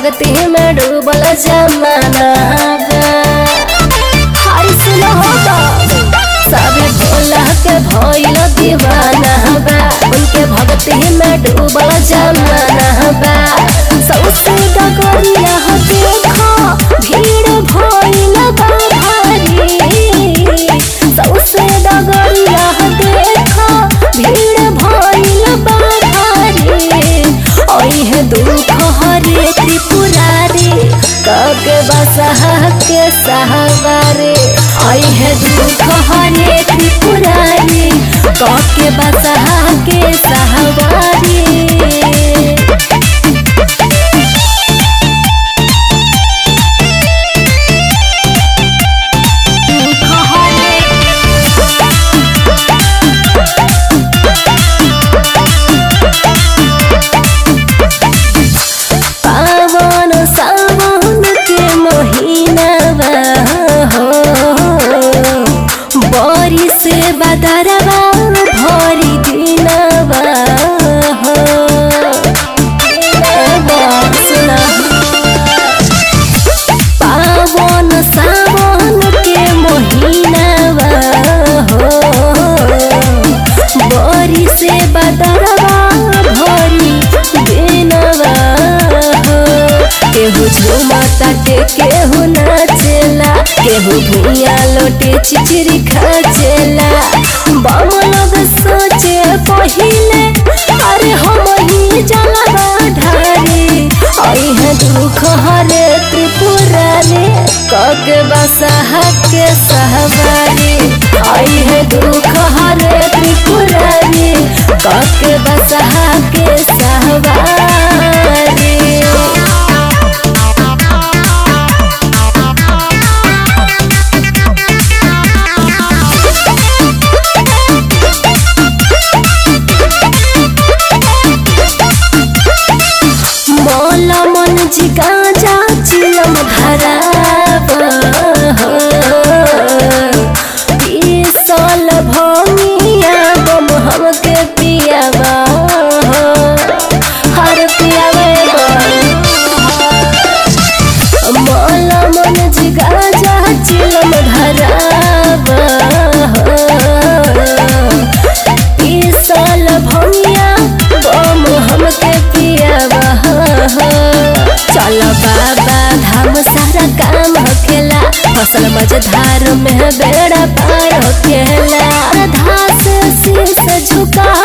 भक्ति में डूबल जमाना बा हाय सुनो हो तो सबे भोला के भइल दीवाना बा उनके भक्ति में डूबल जमाना बा सौसे डगरिया देखो भीड़ भइल बा भारी सौसे डगरिया देखो भीड़ भइल बा भारी ओहे दुख हरे त्रिपुरारी कके बसहा के सहवारे ओहे दुख हरे त्रिपुरारी कके बसहा के सहवारी पावन सावन के महीना हो बरी से बदरवा भरी दिनवा हो सुना पावन सावन के महीनावा हो बरी से बदरवा भरी दिनवा हो केहू झूमता के केहू नाचेला केहू भूया लोटे चिचरी खाचेला बम लोग सोचे पहिले अरे हम ही जलवा ढारी अइहे दुख हरे त्रिपुरारी कके बसहा के सहवारी अइहे दुख हरे त्रिपुरारी कके बसहा के सहवारी मोल मन जिगा जा चिलम धराब पीसल भंगिया बम हमके पियाबा हर पियावे मोल मन जिगा जा चिलम धराब पीसल भंगिया बम हमके पियाबा चल बाबा धाम सारा काम होखेला फसल मझधार में बेड़ा पार होखेला आधा से शीश झुका